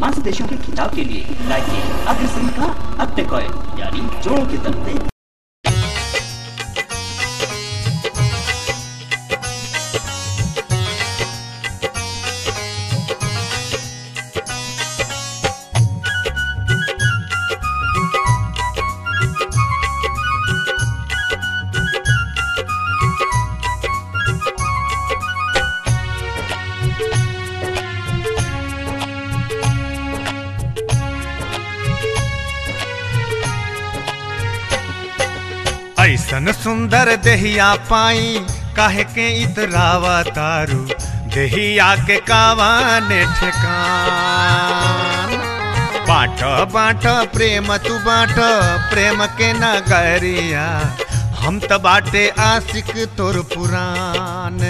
पांच देशों के खिताब के लिए राज्य अग्रसर का अत्य कॉइन यानी जोड़ों के तलते ऐसन सुंदर देहिया पाई काहे के इतरावा तारू देहिया के कावाने ठेकान बाट बाट प्रेम तू बाट प्रेम के नगरिया हम त बाटे आशिक तोर पुरान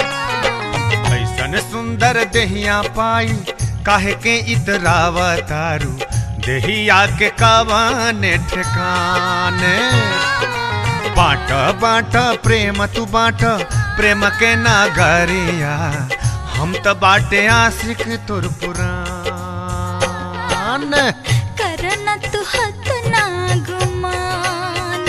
ऐसन सुंदर देहिया पाई काहे के इतरावा तारू देहिया के कावाने ठेकान बाट बाट प्रेम तू बाट प्रेम के नागरिया हम त बाटे आशिक तोर पुरान करना तू हत ना गुमान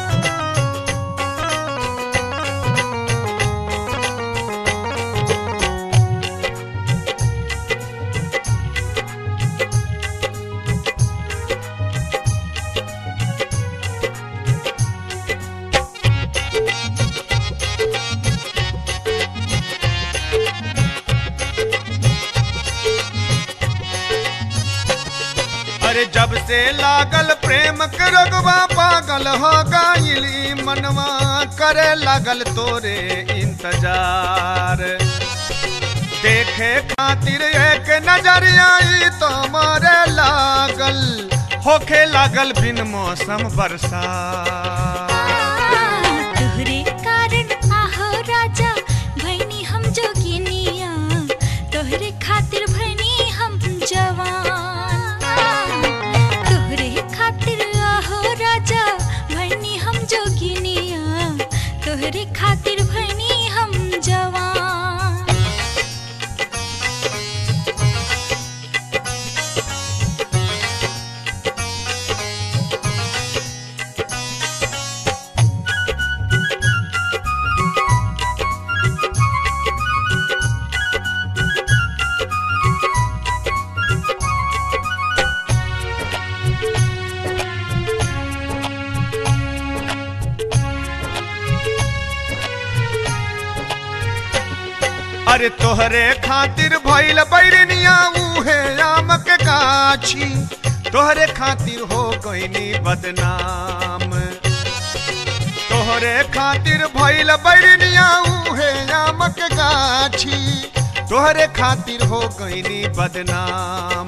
अरे जब से लागल प्रेम के रगवा पागल हो गईली मनवा करे लागल तोरे इंतजार देखे खातिर एक नजरिया ई तो मारे लागल होखे लागल बिन मौसम बरसात तोहरे कारण आहो राजा भैनी हम जोगिनिया तोहरे खातिर भैनी हम जवान तोहरे खातिर आहो राजा भैनी हम जोगिनिया तोहरे खातिर भैनी हम जवान अरे तोहरे खातिर भइल बैरनिया उहे आम के गाछी तोहरे खातिर हो गईनी बदनाम तोहरे खातिर भइल बैरनिया उहे आम के गाछी तोहरे खातिर हो गईनी बदनाम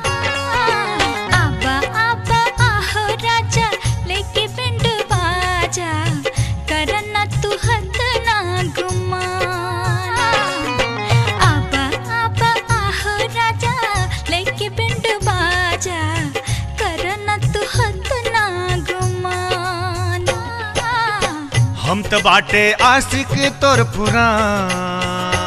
आबा आबा आहो राजा लेके पिंड बाजा करना तू हद ना गुमान आबा आबा आहो राजा लेके पिंड बाजा करना तू हद ना गुमान हम त बाटे आशिक तोर पुरान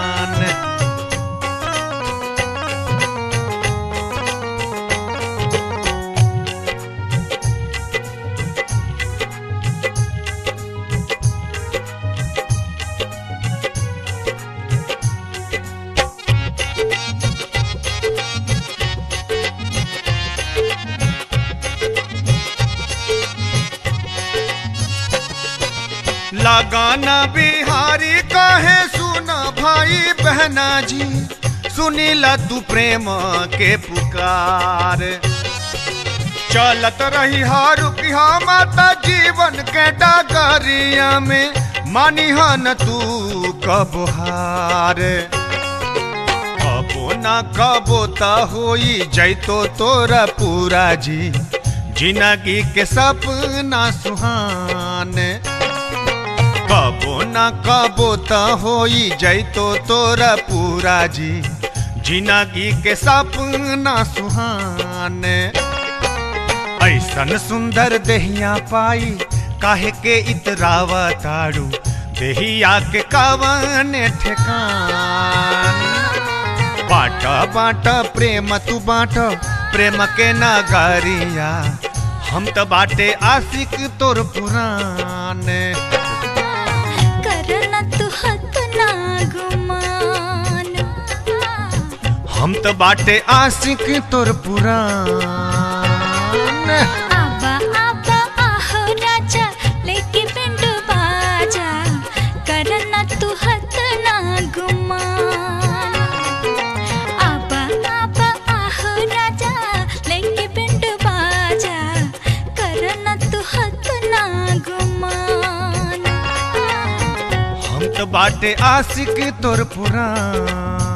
लगाना बिहारी कहे सुना भाई बहना जी सुनीला तू प्रेम के पुकार चलत रही रुकिया माता जीवन के डगरिया में मानिहन तू कब हार कबो ना कबो त होई जैतो तोरा पूरा जी जिंदगी के सपना सुहान कबो न कबो त होई जैतो तोरा पूरा जी जिंदगी के सपना सुहान ऐसन सुंदर देहिया पाई काहे के इतरावा ताड़ू देहिया के कवन ठेकान बाट बाट प्रेम तू बाट प्रेम के नगरिया हम तो बाटे आशिक तोर पुराने करना तू हत ना गुमान हम तो बाटे आशिक तोर पुराने आबा आबा आहो राजा लेके पिंडू बाजा करना तू हत ना गुमान आबा आबा आहो राजा लेके पिंडू बाजा करना तू हत ना गुमान हम तो बाटे आशिक तोर पुरान